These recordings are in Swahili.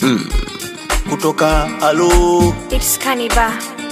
kutoka alo It's Kaniba.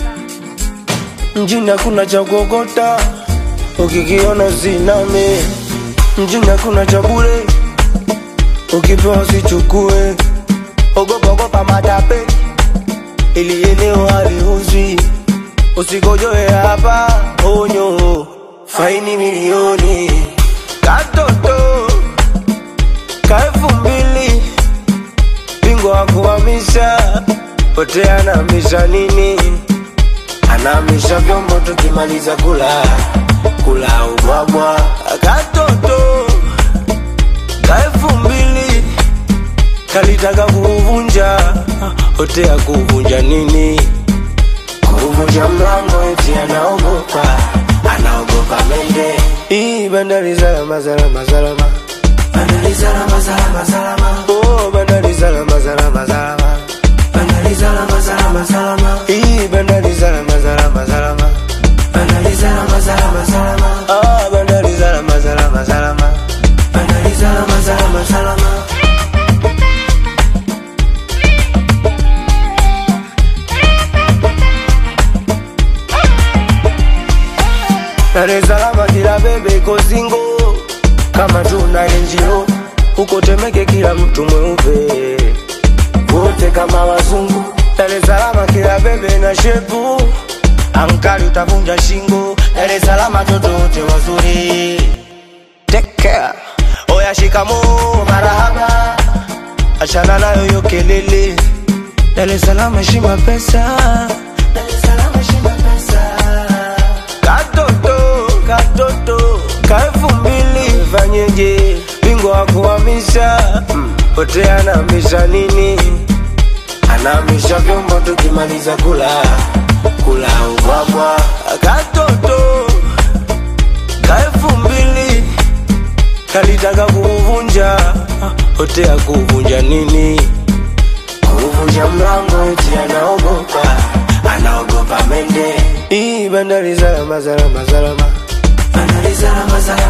mjini hakuna cha kuokota, ukikiona usiname. Mjini hakuna cha bure, ukipewa usichukue. Ogopa ogopa matape, ili eneo haliuzwi. Usigojoe hapa, onyo, faini milioni. Katoto ka elfu mbili, bingwa wa kuhamisha, pote anahamisha nini? anamisha vyombo tukimaliza kula kula ubwabwa katoto ka elfu mbili kalitaka kuuvunja hotea kuuvunja nini kuuvunja mlango eti anaogopa anaogopa mende hii bandari salama salama salama bandari salama salama salama oh bandari salama salama salama bandari salama salama salama hii bandari salama salama salama bandari salama salama salama ah bandari salama salama salama bandari salama salama salama Dar es Salaam kila bebe iko singo kama tuna NGO huko Temeke kila mtu mweupe wote kama wazungu. Dar es Salaam kila bebe na shepu ankali utavunja shingo. Dar es Salaam watoto wote wazuri, take care. Oya shikamoo, marahaba, achana nayo yo kelele. Dar es Salaam heshima pesa, Dar es Salaam heshima pesa katoto katoto ka elfu mbili fanyeje bingwa wa kuhamisha pote anahamisha nini anahamisha vyombo tukimaliza kula kula ubwabwa katoto ka elfu mbili kalitaka kuuvunja hotea kuuvunja nini kuvunja mlango eti anaogopa anaogopa mende hii bandari salama salama salama bandari salama salama